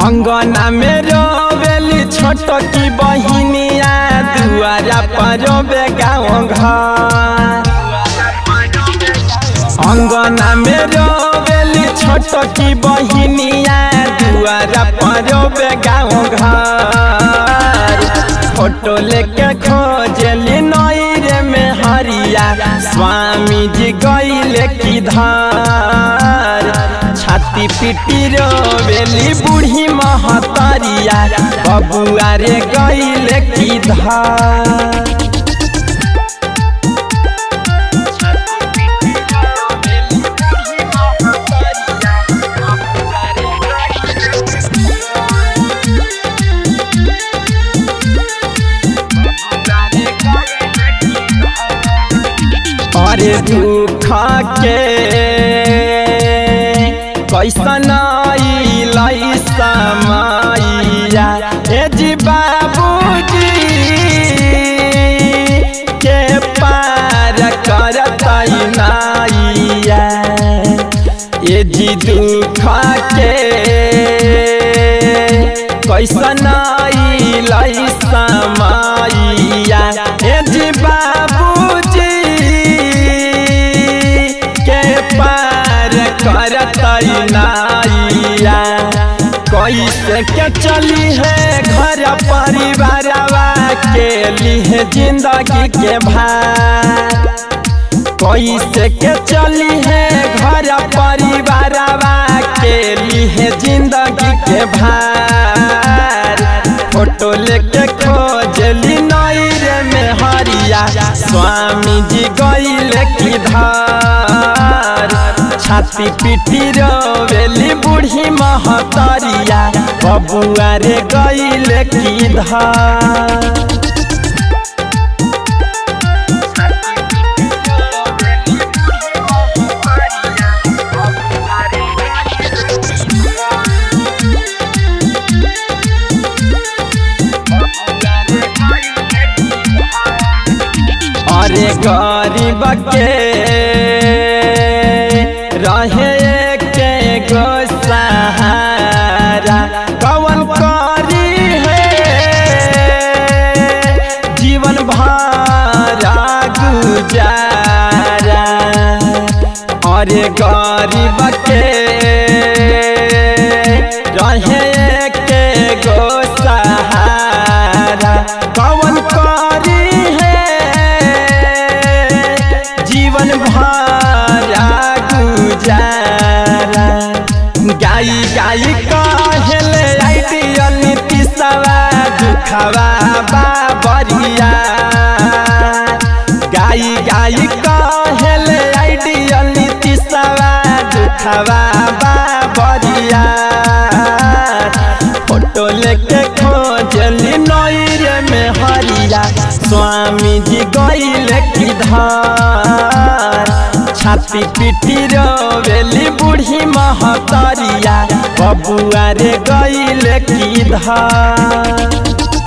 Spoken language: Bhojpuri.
अंगना में रोवेली छोट की बहिनिया दुआरा पर रोबे गाँव घर अंगना में रोवेली छोट की बहिनिया दुआरा पर रोबे गाँव घर फोटो लेके खोजली नईरे में हरिया स्वामी जी गईले किधर छाती पिटी रोवेली बूढ़ी महतरिया बबुआ रे गईले किधर अरे दुख के कैसन अइलै समैया ए जी बाबूजी के पार करतै नैया ए जी दुख के कैसन अइलै समैया ए जी बाबूजी के पार करतै नैया कैसे के चली है घर परिवारवा के लिए जिंदगी के भार कैसे के चली है घर परिवारवा के लिए जिंदगी के भार फोटो लेके खोजली नईरे में हरिया स्वामी जी गईले किधर छाती पिटी रोवेली बूढ़ी महतरिया बबुआ रे गईले किधर अरे गरीब के रहे के गो सहारा कवन करी है जीवन भरा गुजारा अरे गरीब के रहे के गो सहारा कवन करी है जीवन भरा गुजारा गाई गाई कहले आइडियल नीतिशवा दुखवा बाबरिया गाई गाई कहले आइडियल नीतिशवा दुखवा बाबरिया फोटो लेके खोजली नईरे में हरिया स्वामी जी गईले किधर छाती पिटी रोवेली बूढ़ी महतरिया बबुआ रे गईले किधर